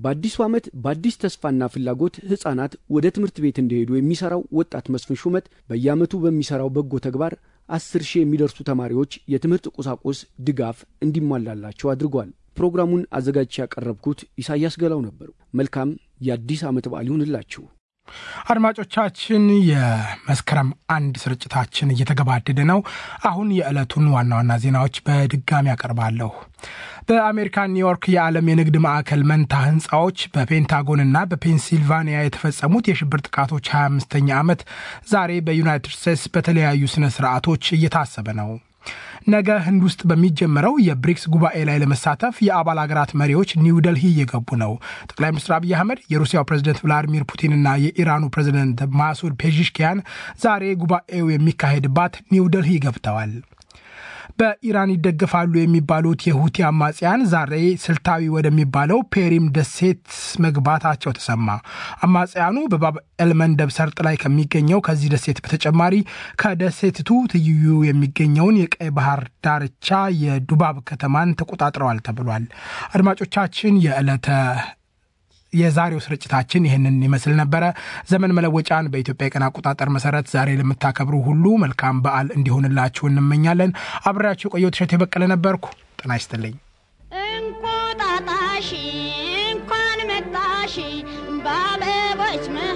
በአዲሱ ዓመት በአዲስ ተስፋና ፍላጎት ሕፃናት ወደ ትምህርት ቤት እንዲሄዱ የሚሠራው ወጣት መስፍን ሹመት በየዓመቱ በሚሠራው በጎ ተግባር አስር ሺህ የሚደርሱ ተማሪዎች የትምህርት ቁሳቁስ ድጋፍ እንዲሟላላቸው አድርጓል። ፕሮግራሙን አዘጋጅቼ ያቀረብኩት ኢሳያስ ገላው ነበሩ። መልካም የአዲስ ዓመት በዓል ይሁንላችሁ። አድማጮቻችን የመስከረም አንድ ስርጭታችን እየተገባደደ ነው። አሁን የዕለቱን ዋና ዋና ዜናዎች በድጋሚ ያቀርባለሁ። በአሜሪካ ኒውዮርክ የዓለም የንግድ ማዕከል መንታ ህንፃዎች በፔንታጎንና በፔንሲልቫኒያ የተፈጸሙት የሽብር ጥቃቶች 25ኛ ዓመት ዛሬ በዩናይትድ ስቴትስ በተለያዩ ስነ ስርዓቶች እየታሰበ ነው። ነገ ህንድ ውስጥ በሚጀመረው የብሪክስ ጉባኤ ላይ ለመሳተፍ የአባል ሀገራት መሪዎች ኒው ደልሂ እየገቡ ነው። ጠቅላይ ሚኒስትር አብይ አህመድ የሩሲያው ፕሬዝደንት ቭላዲሚር ፑቲንና የኢራኑ ፕሬዝደንት ማሱድ ፔዥሽኪያን ዛሬ ጉባኤው የሚካሄድባት ኒው ደልሂ ገብተዋል። በኢራን ይደገፋሉ የሚባሉት የሁቲ አማጽያን ዛሬ ስልታዊ ወደሚባለው ፔሪም ደሴት መግባታቸው ተሰማ። አማጽያኑ በባብ ኤልመንደብ ሰርጥ ላይ ከሚገኘው ከዚህ ደሴት በተጨማሪ ከደሴትቱ ትይዩ የሚገኘውን የቀይ ባህር ዳርቻ የዱባብ ከተማን ተቆጣጥረዋል ተብሏል። አድማጮቻችን የዕለተ የዛሬው ስርጭታችን ይህንን ይመስል ነበረ። ዘመን መለወጫን በኢትዮጵያ የቀን አቆጣጠር መሰረት ዛሬ ለምታከብሩ ሁሉ መልካም በዓል እንዲሆንላችሁ እንመኛለን። አብሬያችሁ የቆየው እሸቴ በቀለ ነበርኩ። ጤና ይስጥልኝ። እንቁጣጣሽ እንኳን መጣሽ በአበቦች